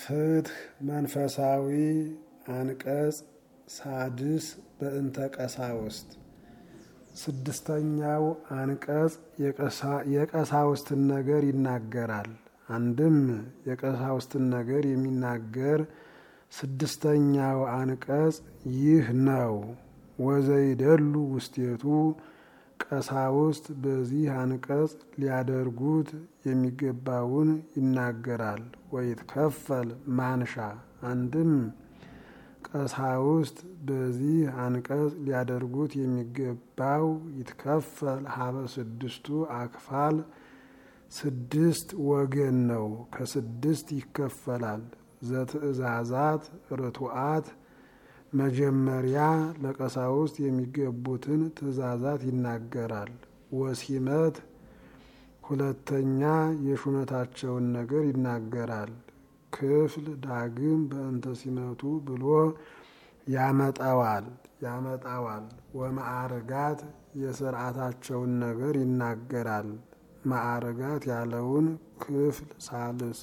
ፍትህ መንፈሳዊ አንቀጽ ሳድስ በእንተ ቀሳውስት ስድስተኛው አንቀጽ የቀሳውስትን ነገር ይናገራል። አንድም የቀሳውስትን ነገር የሚናገር ስድስተኛው አንቀጽ ይህ ነው። ወዘይደሉ ውስቴቱ ቀሳውስት በዚህ አንቀጽ ሊያደርጉት የሚገባውን ይናገራል። ወይትከፈል ማንሻ አንድም ቀሳውስት በዚህ አንቀጽ ሊያደርጉት የሚገባው ይትከፈል ሀበ ስድስቱ አክፋል ስድስት ወገን ነው። ከስድስት ይከፈላል። ዘትእዛዛት ርቱዓት መጀመሪያ ለቀሳውስት የሚገቡትን ትእዛዛት ይናገራል። ወሲመት ሁለተኛ የሹመታቸውን ነገር ይናገራል። ክፍል ዳግም በእንተ ሲመቱ ብሎ ያመጣዋል ያመጣዋል። ወማዕርጋት የስርዓታቸውን ነገር ይናገራል። ማዕርጋት ያለውን ክፍል ሳልስ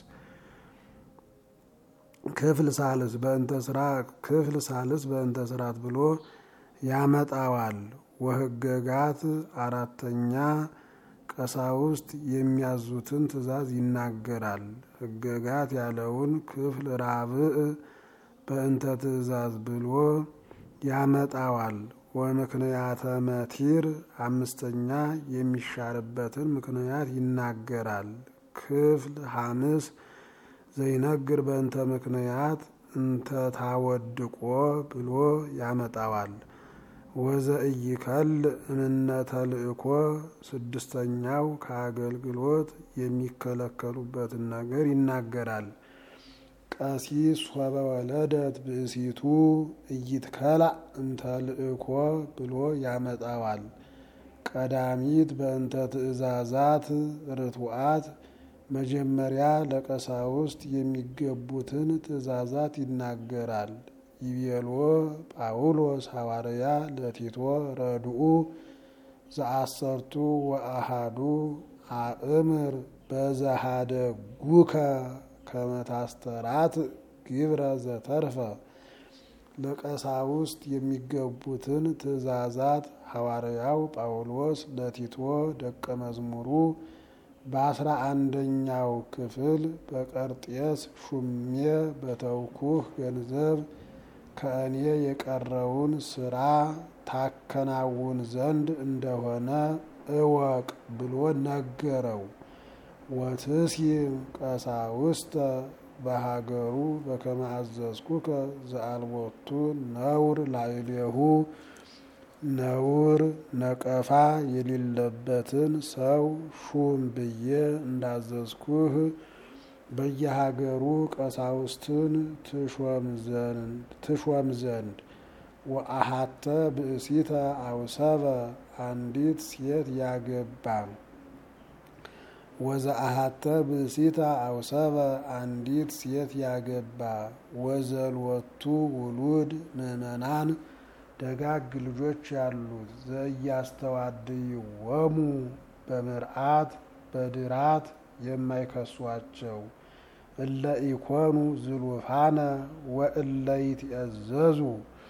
ክፍል ሳልስ በእንተ ስራ ክፍል ሳልስ በእንተ ስርዓት ብሎ ያመጣዋል። ወህገጋት አራተኛ ቀሳውስት የሚያዙትን ትእዛዝ ይናገራል። ህገጋት ያለውን ክፍል ራብዕ በእንተ ትእዛዝ ብሎ ያመጣዋል። ወምክንያተ መቲር አምስተኛ የሚሻርበትን ምክንያት ይናገራል። ክፍል ሐምስ ዘይነግር በእንተ ምክንያት እንተ ታወድቆ ብሎ ያመጣዋል። ወዘእይከል እምነ ተልእኮ ስድስተኛው ከአገልግሎት የሚከለከሉበትን ነገር ይናገራል። ቀሲስ ሶበ ወለደት ብእሲቱ እይትከላእ እምተልእኮ ብሎ ያመጣዋል። ቀዳሚት በእንተ ትእዛዛት ርቱዓት መጀመሪያ ለቀሳውስት የሚገቡትን ትእዛዛት ይናገራል። ይቤሎ ጳውሎስ ሐዋርያ ለቲቶ ረድኡ ዘአሰርቱ ወአሃዱ አእምር በዘሃደጉከ ከመታስተራት ግብረ ዘተርፈ ለቀሳውስት የሚገቡትን ትእዛዛት ሐዋርያው ጳውሎስ ለቲቶ ደቀ መዝሙሩ በአስራ አንደኛው ክፍል በቀርጤስ ሹሜ በተውኩህ ገንዘብ ከእኔ የቀረውን ስራ ታከናውን ዘንድ እንደሆነ እወቅ ብሎ ነገረው። ወትሲም ቀሳውስተ በሀገሩ በከመ አዘዝኩከ ዘአልቦቱ ነውር ላዕሌሁ ነውር ነቀፋ የሌለበትን ሰው ሹም ብዬ እንዳዘዝኩህ በየሀገሩ ቀሳውስትን ትሾም ዘንድ ወአሃተ ብእሲተ አውሰበ አንዲት ሴት ያገባ ወዘአሃተ ብእሲተ አውሰበ አንዲት ሴት ያገባ ወዘልወቱ ውሉድ ምእመናን ደጋግ ልጆች ያሉት ዘእያስተዋድይዎሙ በምርአት በድራት የማይከሷቸው እለ ኢኮኑ ዝሉፋነ ወእለ ይትእዘዙ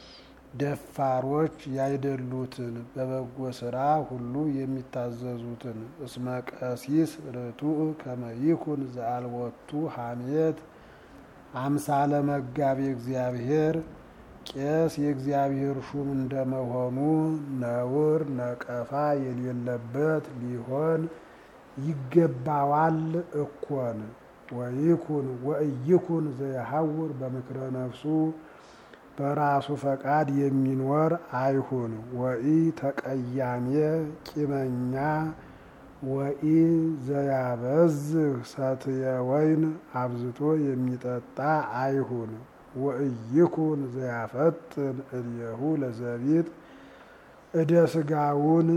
ደፋሮች ያይደሉትን በበጎ ስራ ሁሉ የሚታዘዙትን እስመ ቀሲስ ርቱዕ ከመ ይኩን ዘአልቦቱ ሐሜት አምሳለ መጋቤ እግዚአብሔር ቄስ የእግዚአብሔር ሹም እንደመሆኑ ነውር ነቀፋ የሌለበት ሊሆን ይገባዋል እኮን። ወይኩን ወእይኩን ዘየሐውር በምክረ ነፍሱ በራሱ ፈቃድ የሚኖር አይሁን። ወኢ ተቀያሜ ቂመኛ ወኢ ዘያበዝህ ሰትየ ወይን አብዝቶ የሚጠጣ አይሁን። ወእይኩን ዘያፈጥን እልየሁ ለዘቢጥ እደ ስጋውን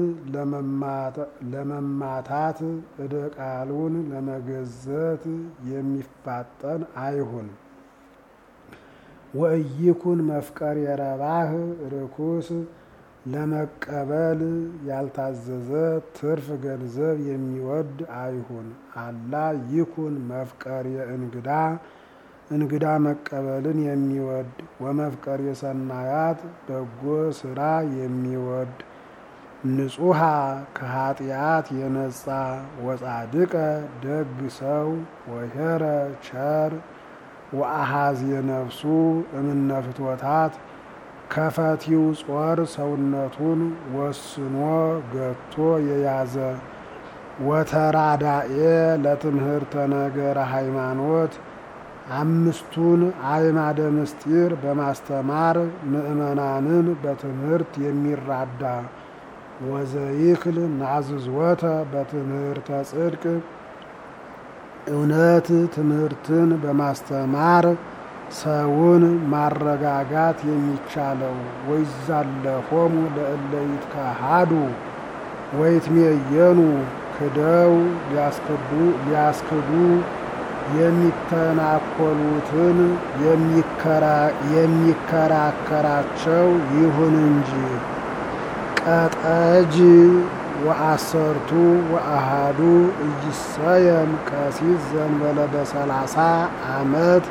ለመማታት እደ ቃሉን ለመገዘት የሚፋጠን አይሁን። ወእይኩን መፍቀር የረባህ ርኩስ ለመቀበል ያልታዘዘ ትርፍ ገንዘብ የሚወድ አይሁን። አላ ይኩን መፍቀር የእንግዳ እንግዳ መቀበልን የሚወድ ወመፍቀር የሰናያት በጎ ስራ የሚወድ ንጹሐ ከኃጢአት የነጻ ወጻድቀ ደግ ሰው ወሄረ ቸር ወአሃዝ የነፍሱ እምነ ፍትወታት ከፈቲው ጾር ሰውነቱን ወስኖ ገቶ የያዘ ወተራዳኤ ለትምህርተ ነገረ ሃይማኖት አምስቱን አዕማደ ምስጢር በማስተማር ምእመናንን በትምህርት የሚራዳ ወዘይክል ናዝዝወተ በትምህርተ ጽድቅ እውነት ትምህርትን በማስተማር ሰውን ማረጋጋት የሚቻለው ወይዛለፎሙ ለእለ ይትካሃዱ ወይትሜየኑ ክደው ሊያስክዱ የሚተናኮሉትን የሚከራከራቸው ይሁን እንጂ ቀጠጅ ወአሰርቱ ወአሃዱ እይሰየም ቀሲስ ዘንበለ በሰላሳ ዓመት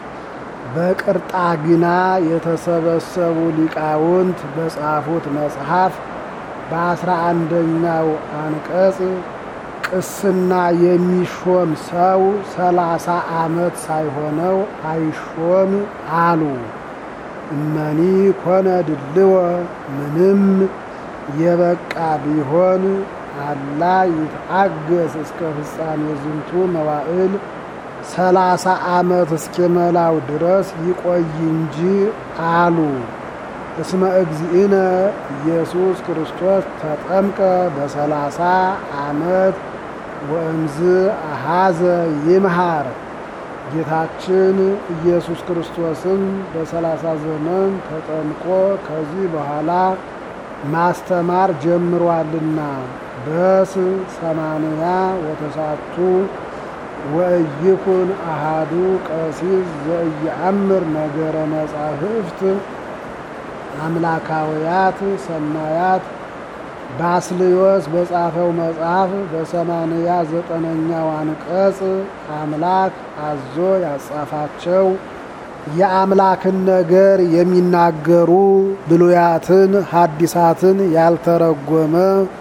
በቅርጣግና የተሰበሰቡ ሊቃውንት በጻፉት መጽሐፍ በአስራ አንደኛው አንቀጽ ቅስና የሚሾም ሰው ሰላሳ ዓመት ሳይሆነው አይሾም አሉ። እመኒ ኮነ ድልወ ምንም የበቃ ቢሆን አላ ይትአገስ እስከ ፍጻሜ ዝንቱ መዋዕል ሰላሳ ዓመት እስኪመላው ድረስ ይቆይ እንጂ አሉ። እስመ እግዚእነ ኢየሱስ ክርስቶስ ተጠምቀ በሰላሳ ዓመት ወእምዝ አሃዘ ይምሃር። ጌታችን ኢየሱስ ክርስቶስም በሰላሳ ዘመን ተጠምቆ ከዚህ በኋላ ማስተማር ጀምሯልና በስ ሰማንያ ወተሳቱ ወእይኩን አሃዱ ቀሲስ ዘእየአምር ነገረ መጻሕፍት አምላካውያት ሰናያት ባስልዮስ በጻፈው መጽሐፍ በሰማንያ ዘጠነኛው አንቀጽ አምላክ አዞ ያጻፋቸው የአምላክን ነገር የሚናገሩ ብሉያትን ሐዲሳትን ያልተረጎመ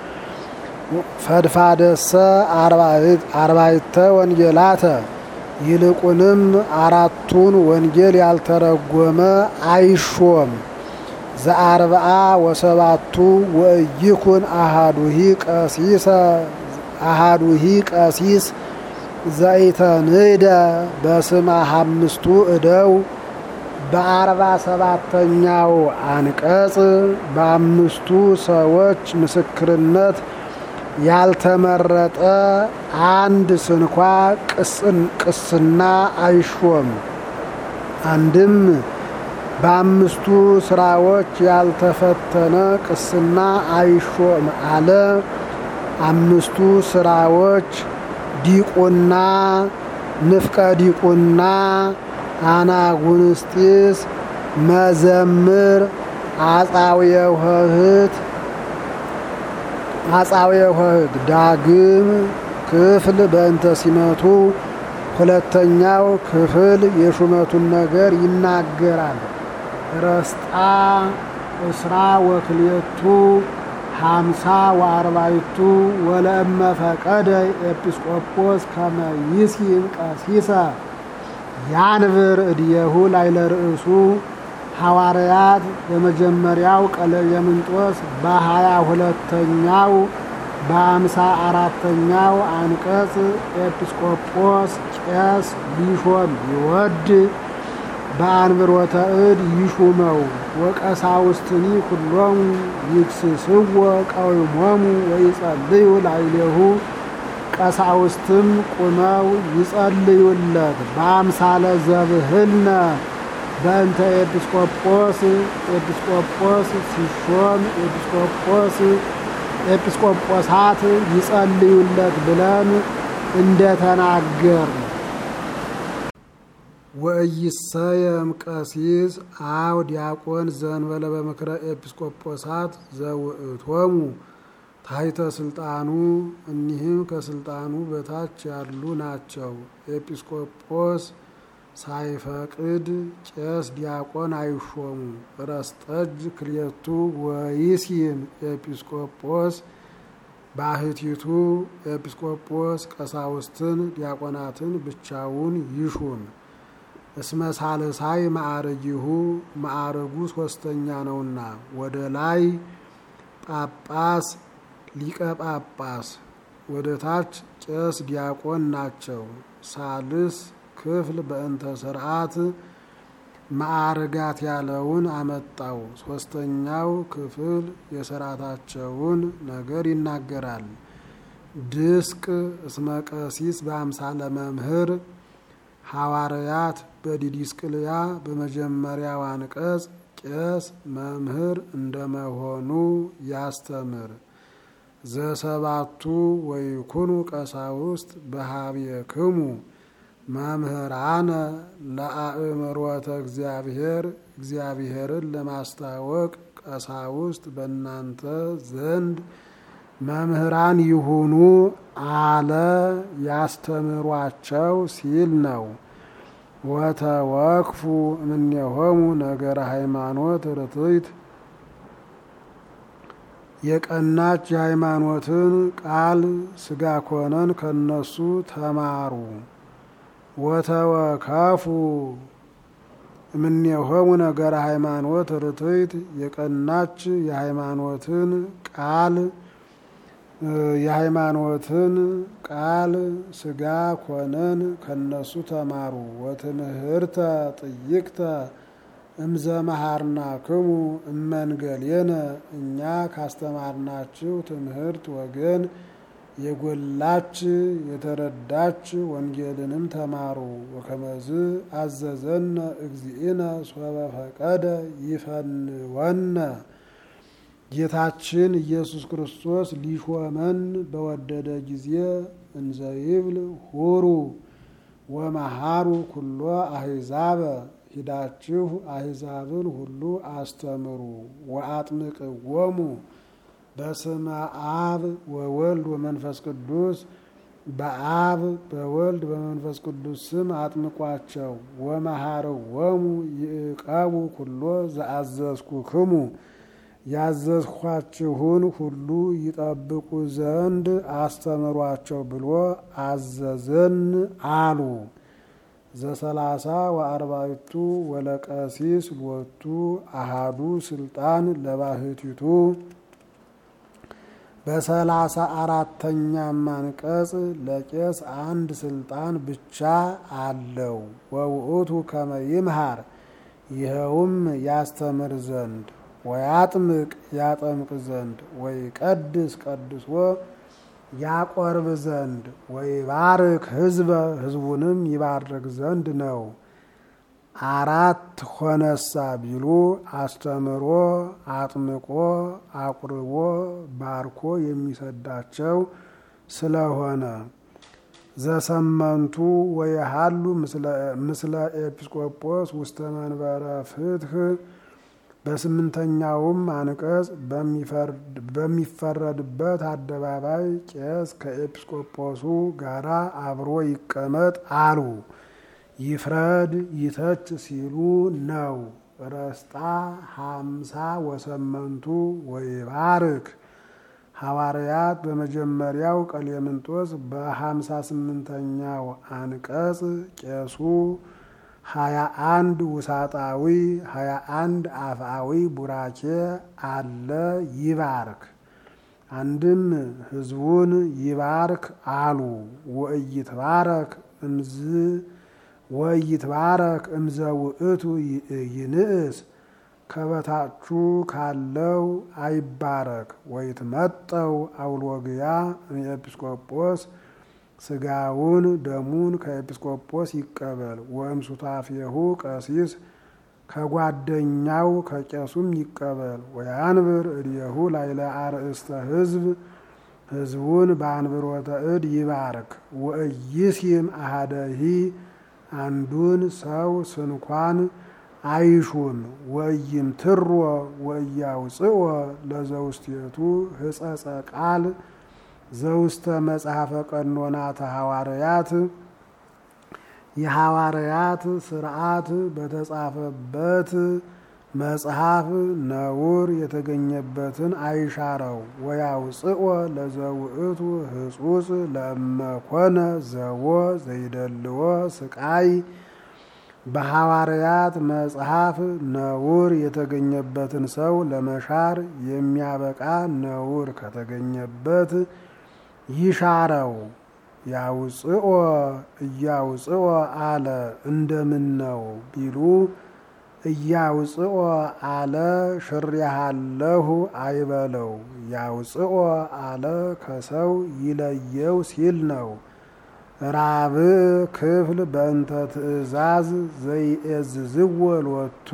ፈድፋደሰ አርባዕተ ወንጌላተ ይልቁንም አራቱን ወንጌል ያልተረጎመ አይሾም። ዘአርብዓ ወሰባቱ ወእይኩን አሃዱሂ ቀሲሰ አሃዱሂ ቀሲስ ዘይተንህደ በስመ አምስቱ እደው በአርባ ሰባተኛው አንቀጽ በአምስቱ ሰዎች ምስክርነት ያልተመረጠ አንድ ስንኳ ቅስና አይሾም። አንድም በአምስቱ ስራዎች ያልተፈተነ ቅስና አይሾም አለ። አምስቱ ስራዎች ዲቁና፣ ንፍቀ ዲቁና፣ አናጉንስጢስ፣ መዘምር፣ አጻውየ ውህት አጻውየ ውህት ዳግም ክፍል በእንተ ሲመቱ ሁለተኛው ክፍል የሹመቱን ነገር ይናገራል። ረስጣ እስራ ወክልኤቱ ሀምሳ ወአርባይቱ ወለእመ ፈቀደ ኤጲስቆጶስ ከመ ይሲም ቀሲሰ ያንብር እድየሁ ላይለ ርእሱ ሐዋርያት በመጀመሪያው ቀለየምንጦስ በሀያ ሁለተኛው በአምሳ አራተኛው አንቀጽ ኤጲስቆጶስ ቄስ ሊሾም ይወድ በአንብሮተ እድ ይሹመው ወቀሳውስትኒ ኩሎሙ ይክስስዎ ቀዊሞሙ ወይጸልዩ ላዕሌሁ ቀሳውስትም ቁመው ይጸልዩለት በአምሳለ ዘብህልነ በእንተ ኤጲስቆጶስ ኤጲስቆጶስ ሲሾም ኤጲስቆጶስ ኤጲስቆጶሳት ይጸልዩለት ብለን እንደተናገር ወኢይሰየም ቀሲስ አው ዲያቆን ዘንበለ በምክረ ኤጲስቆጶሳት ዘውእቶሙ ታሕተ ስልጣኑ እኒህም ከስልጣኑ በታች ያሉ ናቸው። ኤጲስቆጶስ ሳይፈቅድ ቄስ ዲያቆን አይሾሙ። ረስጠጅ ክልኤቱ ወይሲን ኤጲስቆጶስ ባህቲቱ ኤጲስቆጶስ ቀሳውስትን ዲያቆናትን ብቻውን ይሹም። እስመ ሳልሳይ ማዕረጊሁ ማዕረጉ ሶስተኛ ነውና ወደ ላይ ጳጳስ ሊቀ ጳጳስ ወደ ታች ቄስ ዲያቆን ናቸው። ሳልስ ክፍል በእንተ ስርዓት ማዕርጋት ያለውን አመጣው። ሶስተኛው ክፍል የስርዓታቸውን ነገር ይናገራል። ድስቅ እስመ ቀሲስ በአምሳለ መምህር ሐዋርያት በዲዲስቅልያ በመጀመሪያው አንቀጽ ቄስ መምህር እንደመሆኑ ያስተምር። ዘሰባቱ ወይኩኑ ቀሳውስት በሀቤክሙ መምህራነ ለአእምሮተ እግዚአብሔር እግዚአብሔርን ለማስታወቅ ቀሳውስት በእናንተ ዘንድ መምህራን ይሁኑ አለ ያስተምሯቸው ሲል ነው። ወተወክፉ እምኔሆሙ ነገረ ሃይማኖት ርትዕት የቀናች የሃይማኖትን ቃል ስጋ ኮነን ከነሱ ተማሩ። ወተወከፉ እምኔሆሙ ነገረ ሃይማኖት ርትዕት የቀናች የሃይማኖትን ቃል የሃይማኖትን ቃል ስጋ ኮነን ከነሱ ተማሩ። ወትምህርተ ጥይቅተ እምዘ መሃርናክሙ እመንገሌነ እኛ ካስተማርናችሁ ትምህርት ወገን የጎላች የተረዳች ወንጌልንም ተማሩ። ወከመዝ አዘዘነ እግዚእነ ሶበ ፈቀደ ይፈንወነ ጌታችን ኢየሱስ ክርስቶስ ሊሾመን በወደደ ጊዜ እንዘይብል ሁሩ ወመሃሩ ኩሎ አሕዛበ ሂዳችሁ አሕዛብን ሁሉ አስተምሩ ወአጥምቅዎሙ በስመ አብ ወወልድ ወመንፈስ ቅዱስ በአብ በወልድ በመንፈስ ቅዱስ ስም አጥምቋቸው። ወመሃርዎሙ ይዕቀቡ ኩሎ ዘአዘዝኩክሙ ያዘዝኳችሁን ሁሉ ይጠብቁ ዘንድ አስተምሯቸው ብሎ አዘዘን አሉ። ዘሰላሳ ወአርባዕቱ ወለቀሲስ ሎቱ አሃዱ ስልጣን ለባህቲቱ በሰላሳ አራተኛም አንቀጽ ለቄስ አንድ ስልጣን ብቻ አለው። ወውእቱ ከመ ይምሃር ይኸውም ያስተምር ዘንድ ወያጥምቅ ያጠምቅ ዘንድ ወይ ቀድስ ቀድሶ ያቆርብ ዘንድ ወይ ባርክ ሕዝበ ሕዝቡንም ይባርክ ዘንድ ነው። አራት ሆነሳ ቢሉ አስተምሮ፣ አጥምቆ፣ አቁርቦ፣ ባርኮ የሚሰዳቸው ስለሆነ ዘሰመንቱ ወየሃሉ ምስለ ኤጲስቆጶስ ውስተ መንበረ ፍትህ በስምንተኛውም አንቀጽ በሚፈረድበት አደባባይ ቄስ ከኤጲስቆጶሱ ጋራ አብሮ ይቀመጥ አሉ። ይፍረድ ይተች ሲሉ ነው። ረስጣ ሀምሳ ወሰመንቱ ወይባርክ ሐዋርያት በመጀመሪያው ቀሌምንጦስ በሀምሳ ስምንተኛው አንቀጽ ቄሱ ሀያ አንድ ውሳጣዊ ሀያ አንድ አፍአዊ ቡራኬ አለ ይባርክ። አንድም ሕዝቡን ይባርክ አሉ። ወእይትባረክ እምዝ ወይትባረክ እምዘ ውእቱ ይንእስ ከበታቹ ካለው አይባረክ። ወይትመጠው አውሎግያ ኤጲስቆጶስ ስጋውን ደሙን ከኤጲስቆጶስ ይቀበል። ወእም ሱታፌሁ ቀሲስ ከጓደኛው ከቄሱም ይቀበል። ወያንብር እድየሁ ላይለ አርእስተ ሕዝብ ሕዝቡን በአንብሮተ እድ ይባርክ። ወእይሲም አሃደሂ አንዱን ሰው ስንኳን አይሹም። ወእይምትሮ ወእያውፅኦ ለዘውስቴቱ ህጸጸ ቃል ዘውስተ መጽሐፈ ቀኖናተ ሐዋርያት የሐዋርያት ስርዓት በተጻፈበት መጽሐፍ ነውር የተገኘበትን አይሻረው። ወያውፅኦ ለዘውእቱ ህጹጽ ለመኮነ ዘቦ ዘይደልዎ ስቃይ በሐዋርያት መጽሐፍ ነውር የተገኘበትን ሰው ለመሻር የሚያበቃ ነውር ከተገኘበት ይሻረው። ያውፅኦ እያውፅኦ አለ እንደምን ነው ቢሉ እያውፅኦ አለ ሽሬሃለሁ አይበለው። ያውፅኦ አለ ከሰው ይለየው ሲል ነው። ራብ ክፍል በእንተ ትእዛዝ ዘይእዝዝዎ ሎቱ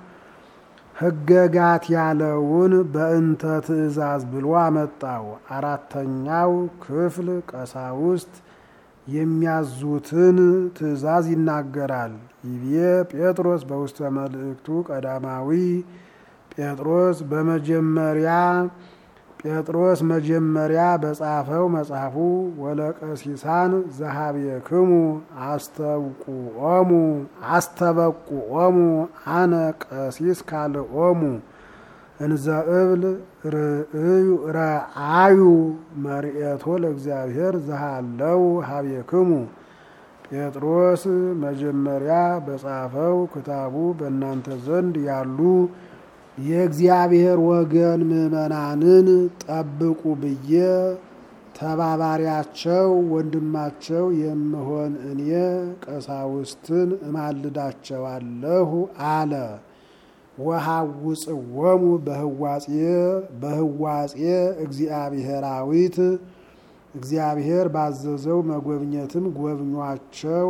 ህገጋት ያለውን በእንተ ትእዛዝ ብሎ አመጣው። አራተኛው ክፍል ቀሳውስት የሚያዙትን ትእዛዝ ይናገራል። ይቤ ጴጥሮስ በውስተ መልእክቱ ቀዳማዊ ጴጥሮስ በመጀመሪያ ጴጥሮስ መጀመሪያ በጻፈው መጽሐፉ ወለቀሲሳን ዘሀቤክሙ አስተብቁኦሙ አስተበቁኦሙ አነ ቀሲስ ካልኦሙ እንዘ እብል ረአዩ መርኤቶ ለእግዚአብሔር ዘሃለው ሀቤክሙ ጴጥሮስ መጀመሪያ በጻፈው ክታቡ በእናንተ ዘንድ ያሉ የእግዚአብሔር ወገን ምዕመናንን ጠብቁ ብዬ ተባባሪያቸው ወንድማቸው የምሆን እኔ ቀሳውስትን እማልዳቸዋለሁ አለ። ወሐውፅዎሙ በህዋጼ በህዋጼ እግዚአብሔራዊት እግዚአብሔር ባዘዘው መጎብኘትም ጎብኟቸው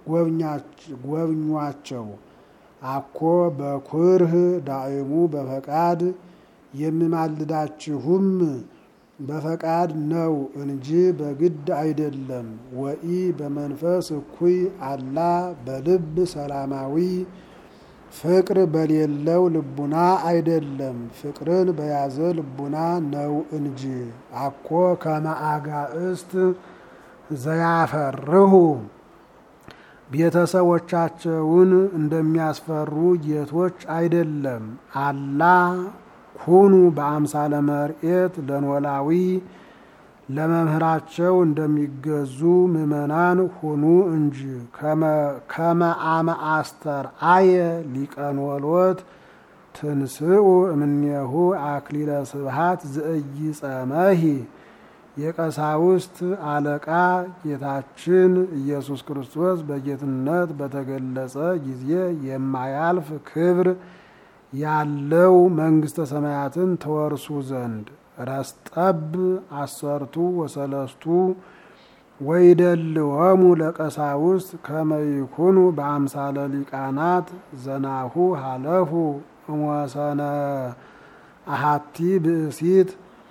ጎብኟቸው አኮ በኩርህ ዳእሙ በፈቃድ የምማልዳችሁም በፈቃድ ነው እንጂ በግድ አይደለም። ወኢ በመንፈስ እኩይ አላ በልብ ሰላማዊ ፍቅር በሌለው ልቡና አይደለም፣ ፍቅርን በያዘ ልቡና ነው እንጂ። አኮ ከመአጋእስት ዘያፈርሁ ቤተሰቦቻቸውን እንደሚያስፈሩ ጌቶች አይደለም። አላ ኩኑ በአምሳለ መርኤት ለኖላዊ ለመምህራቸው እንደሚገዙ ምዕመናን ሁኑ እንጂ። ከመአመ አስተር አየ ሊቀኖሎት ትንስኡ እምኔሁ አክሊለ ስብሃት ዘኢይጸመሂ የቀሳውስት አለቃ ጌታችን ኢየሱስ ክርስቶስ በጌትነት በተገለጸ ጊዜ የማያልፍ ክብር ያለው መንግሥተ ሰማያትን ተወርሱ ዘንድ ረስጠብ አሰርቱ ወሰለስቱ ወይደልወሙ ለቀሳውስት ከመይኩኑ በአምሳለ ሊቃናት ዘናሁ ሀለፉ እሞሰነ አሃቲ ብእሲት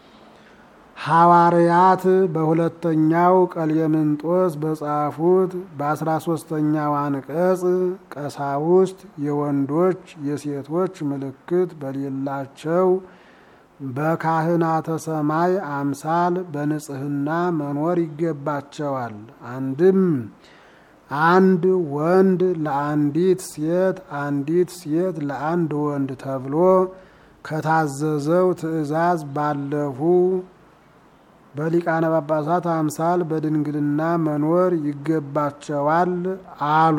ሐዋርያት በሁለተኛው ቀሌምንጦስ በጻፉት በአስራ ሶስተኛው አንቀጽ ቀሳውስት የወንዶች የሴቶች ምልክት በሌላቸው በካህናተ ሰማይ አምሳል በንጽህና መኖር ይገባቸዋል። አንድም አንድ ወንድ ለአንዲት ሴት፣ አንዲት ሴት ለአንድ ወንድ ተብሎ ከታዘዘው ትእዛዝ ባለፉ በሊቃነ ጳጳሳት አምሳል በድንግልና መኖር ይገባቸዋል አሉ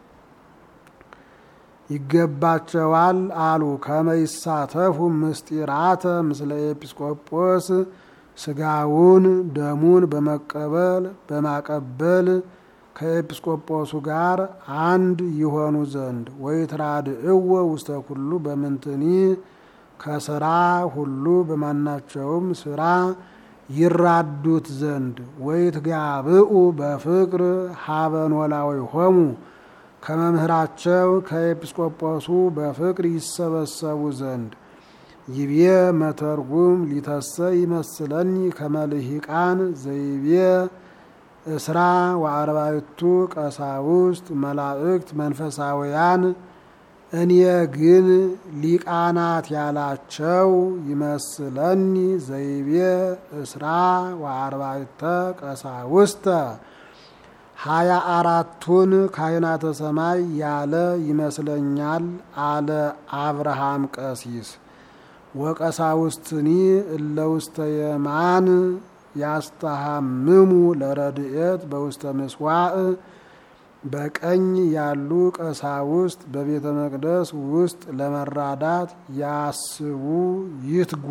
ይገባቸዋል አሉ። ከመይሳተፉ ምስጢራተ ምስለ ኤጲስቆጶስ ስጋውን ደሙን በመቀበል በማቀበል ከኤጲስቆጶሱ ጋር አንድ ይሆኑ ዘንድ ወይትራድእዎ ውስተ ኩሉ በምንትኒ ከስራ ሁሉ በማናቸውም ስራ ይራዱት ዘንድ ወይትጋብኡ በፍቅር ሀበ ኖላዊሆሙ ከመምህራቸው ከኤጲስቆጶሱ በፍቅር ይሰበሰቡ ዘንድ ይቤ መተርጉም ሊተሰ ይመስለኒ ከመልሂቃን ዘይቤ እስራ ወአርባዕቱ ቀሳውስት መላእክት መንፈሳውያን እኔ ግን ሊቃናት ያላቸው ይመስለኒ ዘይቤ እስራ ወአርባዕተ ቀሳውስተ ሀያ አራቱን ካህናተ ሰማይ ያለ ይመስለኛል አለ አብርሃም ቀሲስ። ወቀሳውስትኒ እለ ውስተ የማን ያስተሃምሙ ለረድኤት በውስተ ምስዋዕ በቀኝ ያሉ ቀሳውስት በቤተ መቅደስ ውስጥ ለመራዳት ያስቡ ይትጉ።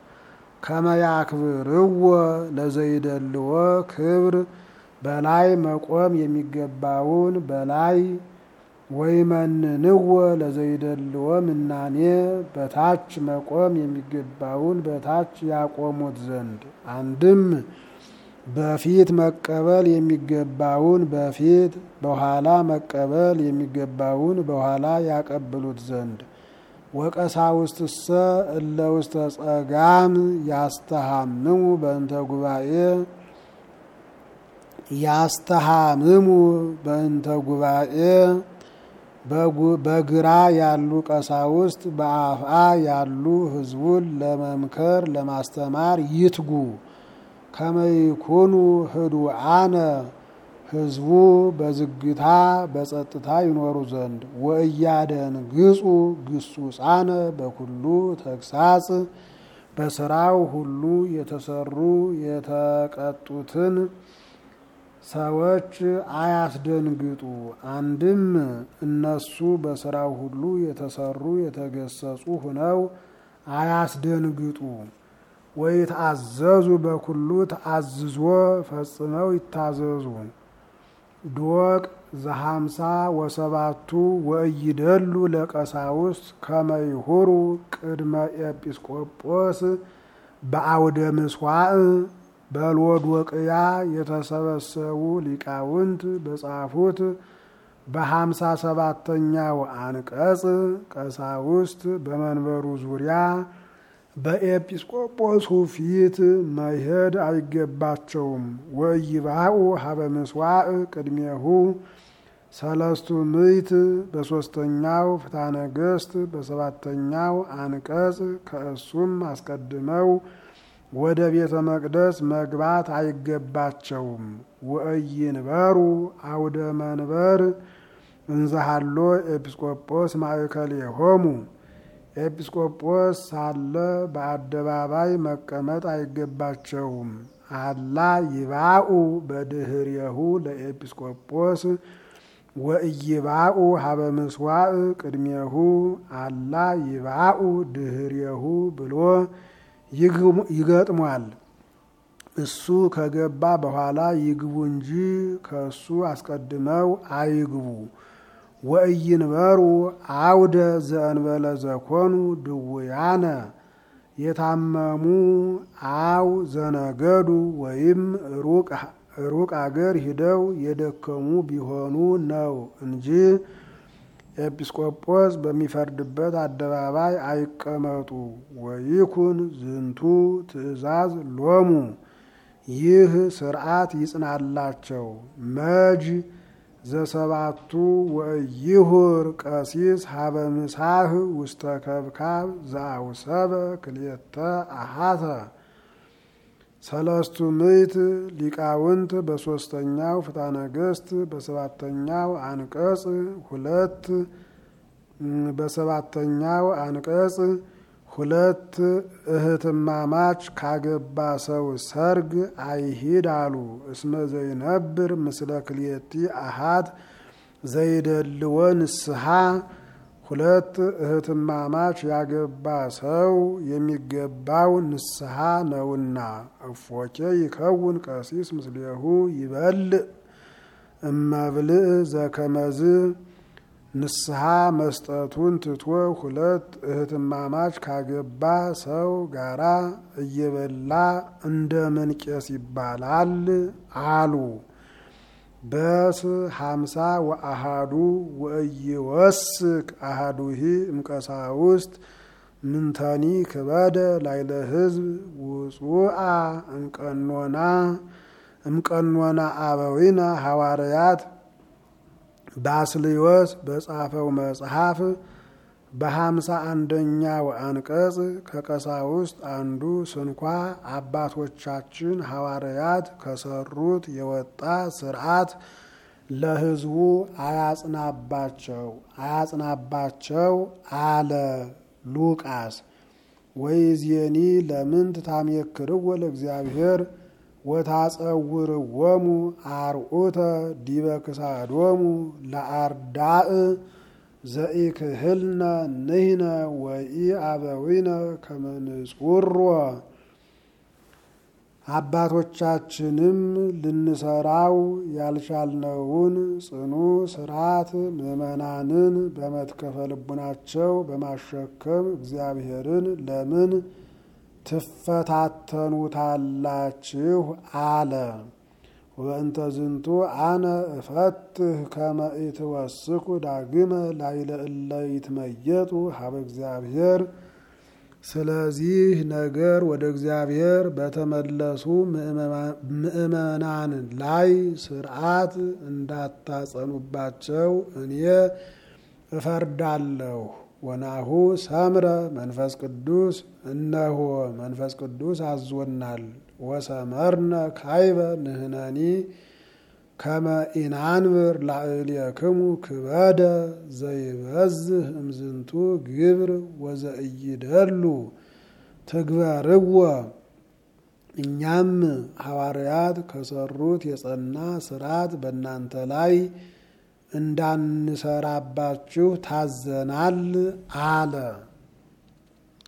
ከመያክብርዎ ለዘይደልዎ ክብር በላይ መቆም የሚገባውን በላይ ወይመንንዎ ለዘይደልዎ ምናኔ በታች መቆም የሚገባውን በታች ያቆሙት ዘንድ አንድም በፊት መቀበል የሚገባውን በፊት በኋላ መቀበል የሚገባውን በኋላ ያቀብሉት ዘንድ ወቀሳውስትሰ እለ ውስተ ጸጋም ያስተሃምሙ በእንተ ጉባኤ ያስተሃምሙ በእንተ ጉባኤ በግራ ያሉ ቀሳውስት በአፍአ ያሉ ሕዝቡን ለመምከር ለማስተማር ይትጉ። ከመይኩኑ ህዱአነ ሕዝቡ በዝግታ በጸጥታ ይኖሩ ዘንድ ወእያደንግጹ ግሱጻነ በኩሉ ተግሳጽ በስራው ሁሉ የተሰሩ የተቀጡትን ሰዎች አያስደንግጡ። አንድም እነሱ በስራው ሁሉ የተሰሩ የተገሰጹ ሁነው አያስደንግጡ። ወይትአዘዙ በኩሉ ተአዝዞ ፈጽመው ይታዘዙ። ዶቅ ዘሀምሳ ወሰባቱ ወእይደሉ ለቀሳውስት ከመይሁሩ ቅድመ ኤጲስቆጶስ በአውደ ምስዋዕ በሎዶቅያ የተሰበሰቡ ሊቃውንት በጻፉት በሀምሳ ሰባተኛው አንቀጽ ቀሳውስት በመንበሩ ዙሪያ በኤጲስቆጶሱ ፊት መሄድ አይገባቸውም። ወይባኡ ሀበ ምስዋዕ ቅድሜሁ ሰለስቱ ምዕት በሶስተኛው ፍትሐ ነገሥት በሰባተኛው አንቀጽ ከእሱም አስቀድመው ወደ ቤተ መቅደስ መግባት አይገባቸውም። ወእይንበሩ አውደ መንበር እንዘሃሎ ኤጲስቆጶስ ማእከሌሆሙ ኤጲስቆጶስ ሳለ በአደባባይ መቀመጥ አይገባቸውም። አላ ይባኡ በድህርየሁ ለኤጲስቆጶስ ወእይባኡ ሀበ ምስዋዕ ቅድሜሁ አላ ይባኡ ድህርየሁ ብሎ ይገጥሟል። እሱ ከገባ በኋላ ይግቡ እንጂ ከእሱ አስቀድመው አይግቡ። ወእይንበሩ አውደ ዘእንበለ ዘኮኑ ድውያነ የታመሙ አው ዘነገዱ ወይም ሩቅ አገር ሂደው የደከሙ ቢሆኑ ነው እንጂ ኤጲስቆጶስ በሚፈርድበት አደባባይ አይቀመጡ። ወይኩን ዝንቱ ትእዛዝ ሎሙ ይህ ስርዓት ይጽናላቸው። መጅ ዘሰባቱ ወይሁር ቀሲስ ሀበ ምሳህ ውስተ ከብካብ ዘአውሰበ ክልኤተ አሃተ ሰለስቱ ምዕት ሊቃውንት በሶስተኛው ፍትሐ ነገሥት በሰባተኛው አንቀጽ ሁለት በሰባተኛው አንቀጽ ሁለት እህትማማች ካገባ ሰው ሰርግ አይሂድ አሉ። እስመ ዘይነብር ምስለ ክልኤቲ አሃት ዘይደልዎ ንስሐ ሁለት እህትማማች ያገባ ሰው የሚገባው ንስሐ ነውና። እፎኬ ይከውን ቀሲስ ምስሌሁ ይበልዕ እመብልዕ ዘከመዝ ንስሐ መስጠቱን ትቶ ሁለት እህትማማች ካገባ ሰው ጋራ እየበላ እንደምን ቄስ ይባላል አሉ። በስ ሀምሳ ወአሃዱ ወእይወስክ አሃዱሂ እምቀሳውስት ምንተኒ ክበደ ላይለ ህዝብ ውጹአ እምቀኖና እምቀኖና አበዊነ ሐዋርያት ባስልዮስ በጻፈው መጽሐፍ በሀምሳ አንደኛው አንቀጽ ከቀሳውስት አንዱ ስንኳ አባቶቻችን ሐዋርያት ከሰሩት የወጣ ስርዓት ለሕዝቡ አያጽናባቸው አያጽናባቸው አለ ሉቃስ። ወይዜኒ ለምንት ታሜክርዎ ለእግዚአብሔር ወታጸውርዎሙ አርዑተ ዲበ ክሳዶሙ ለአርዳእ ዘኢክህልነ ንሕነ ወኢአበዊነ ከመ ንጹሮ አባቶቻችንም ልንሰራው ያልቻልነውን ጽኑ ስርዓት ምዕመናንን በመትከፈ ልቡናቸው በማሸከም እግዚአብሔርን ለምን ትፈታተኑታላችሁ? አለ። ወእንተ ዝንቱ አነ እፈትህ ከመ ኢትወስኩ ዳግመ ላዕለ እለ ይትመየጡ ሀበ እግዚአብሔር ስለዚህ ነገር ወደ እግዚአብሔር በተመለሱ ምዕመናን ላይ ስርዓት እንዳታጸኑባቸው እኔ እፈርዳለሁ። ወናሁ ሰምረ መንፈስ ቅዱስ እነሆ መንፈስ ቅዱስ አዞናል። ወሰመርነ ካይበ ንህነኒ ከመ ኢናንብር ላዕሌክሙ ክበደ ዘይበዝህ እምዝንቱ ግብር ወዘእይደሉ ትግበርዎ። እኛም ሐዋርያት ከሰሩት የጸና ስርዓት በእናንተ ላይ እንዳንሰራባችሁ ታዘናል አለ።